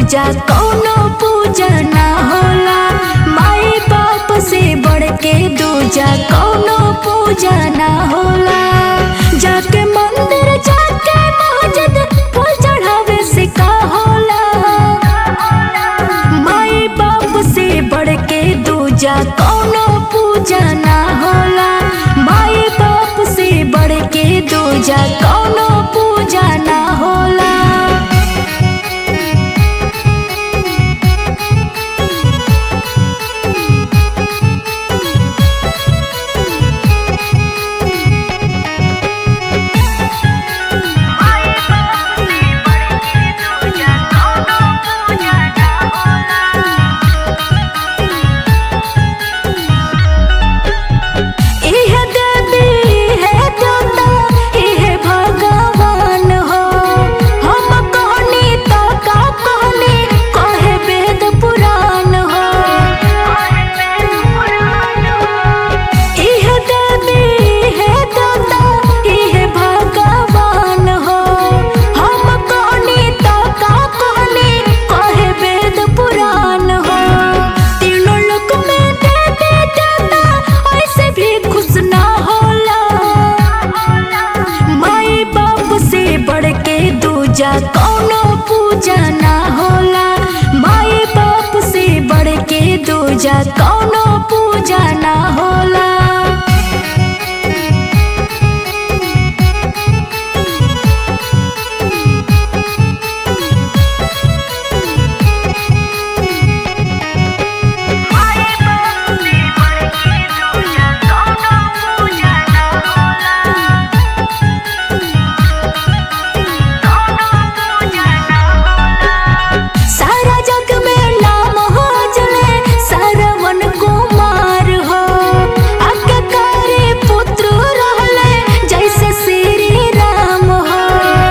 दूजा कौनो पूजा ना होला माई बाप से बढ़ के दूजा कौनो पूजा ना होला जाके मंदिर जाके मस्जिद फूल चढ़ावे से का होला माई बाप से बढ़ के दूजा कौनो पूजा ना होला माई बाप से बढ़ के दूजा कौनो पूजा ना होला इह देवी है देवता इह भगवान हो हम कहनी त का कहनी कहे वेद पुराण हो इह देवी है देवता इह भगवान हो हम कहनी त का कहनी कहे वेद पुराण हो तीनों लोक में देवी देवता ऐसे भी खुश ना होला माई बाप से बढ़ के दूजा कौनो पूजा ना होला माई बाप से बढ़ के दूजा कौनो पूजा ना होला सारा जग में नाम हो जले सरवन कुमार हो आज्ञाकारी पुत्र रहले जैसे श्री राम हो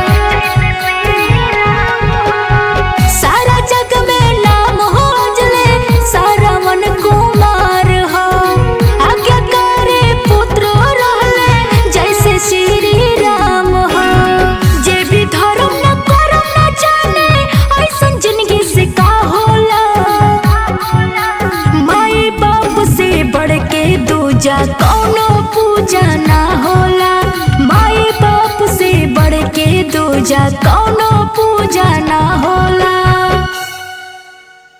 सारा जग में नाम हो जले सरवन कुमार हो आज्ञाकारी पुत्र रहले जैसे श्री राम हो जे भी धर्म न करम न जाने ऐसन जिंदगी से का होला माई बाप से बढ़ के दूजा कौनो पूजा ना